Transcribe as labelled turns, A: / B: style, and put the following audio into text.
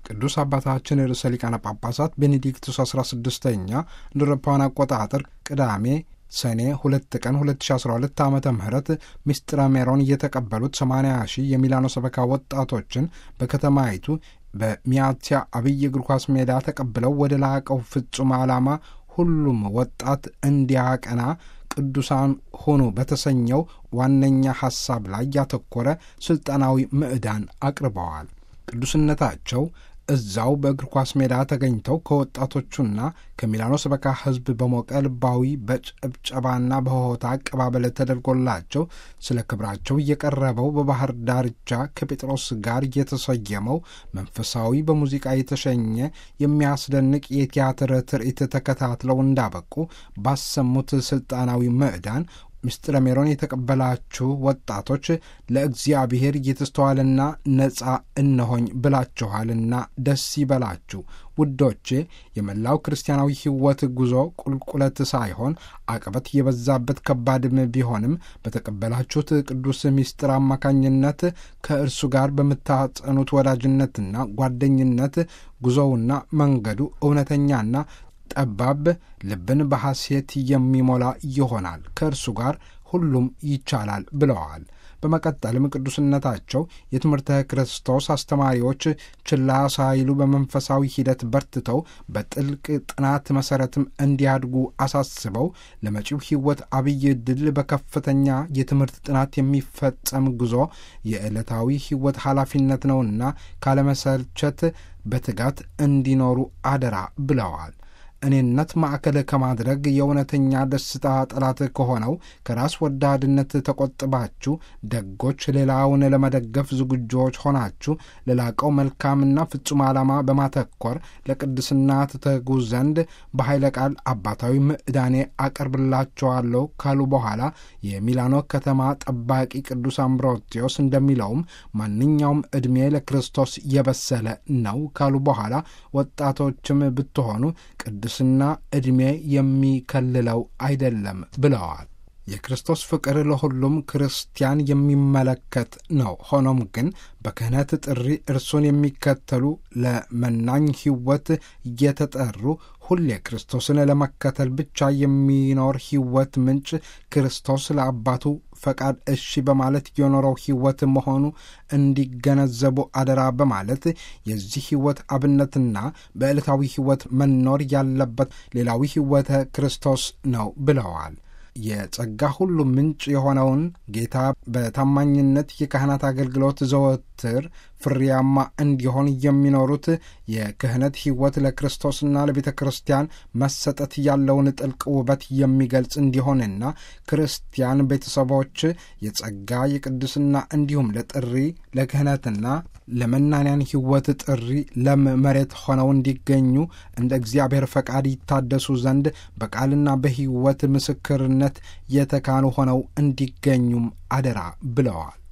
A: ቅዱስ አባታችን ርዕሰ ሊቃነ ጳጳሳት ቤኔዲክቱስ 16ኛ እንደ አውሮፓውያን አቆጣጠር ቅዳሜ ሰኔ ሁለት ቀን 2012 ዓ ም ምስጢረ ሜሮን እየተቀበሉት 80 ሺህ የሚላኖ ሰበካ ወጣቶችን በከተማይቱ በሚያትያ አብይ እግር ኳስ ሜዳ ተቀብለው ወደ ላቀው ፍጹም ዓላማ ሁሉም ወጣት እንዲያቀና ቅዱሳን ሆኑ በተሰኘው ዋነኛ ሐሳብ ላይ ያተኮረ ሥልጠናዊ ምዕዳን አቅርበዋል። ቅዱስነታቸው እዛው በእግር ኳስ ሜዳ ተገኝተው ከወጣቶቹና ከሚላኖ ሰበካ ሕዝብ በሞቀ ልባዊ በጭብጨባና በሆታ አቀባበል ተደርጎላቸው ስለ ክብራቸው እየቀረበው በባህር ዳርቻ ከጴጥሮስ ጋር የተሰየመው መንፈሳዊ በሙዚቃ የተሸኘ የሚያስደንቅ የቲያትር ትርኢት ተከታትለው እንዳበቁ ባሰሙት ሥልጣናዊ ምዕዳን ምስጢረ ሜሮን የተቀበላችሁ ወጣቶች ለእግዚአብሔር እየተስተዋልና ነጻ እነሆኝ ብላችኋልና ደስ ይበላችሁ። ውዶቼ የመላው ክርስቲያናዊ ሕይወት ጉዞ ቁልቁለት ሳይሆን አቀበት የበዛበት ከባድም ቢሆንም በተቀበላችሁት ቅዱስ ምስጢር አማካኝነት ከእርሱ ጋር በምታጸኑት ወዳጅነትና ጓደኝነት ጉዞውና መንገዱ እውነተኛና ጠባብ ልብን በሐሴት የሚሞላ ይሆናል። ከእርሱ ጋር ሁሉም ይቻላል ብለዋል። በመቀጠልም ቅዱስነታቸው የትምህርተ ክርስቶስ አስተማሪዎች ችላ ሳይሉ በመንፈሳዊ ሂደት በርትተው በጥልቅ ጥናት መሠረትም እንዲያድጉ አሳስበው ለመጪው ሕይወት አብይ ድል በከፍተኛ የትምህርት ጥናት የሚፈጸም ጉዞ የዕለታዊ ሕይወት ኃላፊነት ነውና ካለመሰልቸት በትጋት እንዲኖሩ አደራ ብለዋል። እኔነት ማዕከል ከማድረግ የእውነተኛ ደስታ ጠላት ከሆነው ከራስ ወዳድነት ተቆጥባችሁ ደጎች፣ ሌላውን ለመደገፍ ዝግጆች ሆናችሁ ለላቀው መልካምና ፍጹም ዓላማ በማተኮር ለቅድስና ትተጉ ዘንድ በኃይለ ቃል አባታዊ ምዕዳኔ አቀርብላችኋለሁ ካሉ በኋላ የሚላኖ ከተማ ጠባቂ ቅዱስ አምብሮቴዎስ እንደሚለውም ማንኛውም ዕድሜ ለክርስቶስ የበሰለ ነው ካሉ በኋላ ወጣቶችም ብትሆኑ ቅድስና ዕድሜ የሚከልለው አይደለም ብለዋል። የክርስቶስ ፍቅር ለሁሉም ክርስቲያን የሚመለከት ነው። ሆኖም ግን በክህነት ጥሪ እርሱን የሚከተሉ ለመናኝ ሕይወት እየተጠሩ ሁሌ ክርስቶስን ለመከተል ብቻ የሚኖር ሕይወት ምንጭ ክርስቶስ ለአባቱ ፈቃድ እሺ በማለት የኖረው ሕይወት መሆኑ እንዲገነዘቡ አደራ በማለት የዚህ ሕይወት አብነትና በዕለታዊ ሕይወት መኖር ያለበት ሌላዊ ሕይወተ ክርስቶስ ነው ብለዋል። የጸጋ ሁሉ ምንጭ የሆነውን ጌታ በታማኝነት የካህናት አገልግሎት ዘወትር ፍሬያማ እንዲሆን የሚኖሩት የክህነት ሕይወት ለክርስቶስና ለቤተ ክርስቲያን መሰጠት ያለውን ጥልቅ ውበት የሚገልጽ እንዲሆንና ክርስቲያን ቤተሰቦች የጸጋ የቅድስና እንዲሁም ለጥሪ ለክህነትና ለመናንያን ሕይወት ጥሪ ለም መሬት ሆነው እንዲገኙ እንደ እግዚአብሔር ፈቃድ ይታደሱ ዘንድ በቃልና በሕይወት ምስክርነት የተካኑ ሆነው እንዲገኙም አደራ ብለዋል።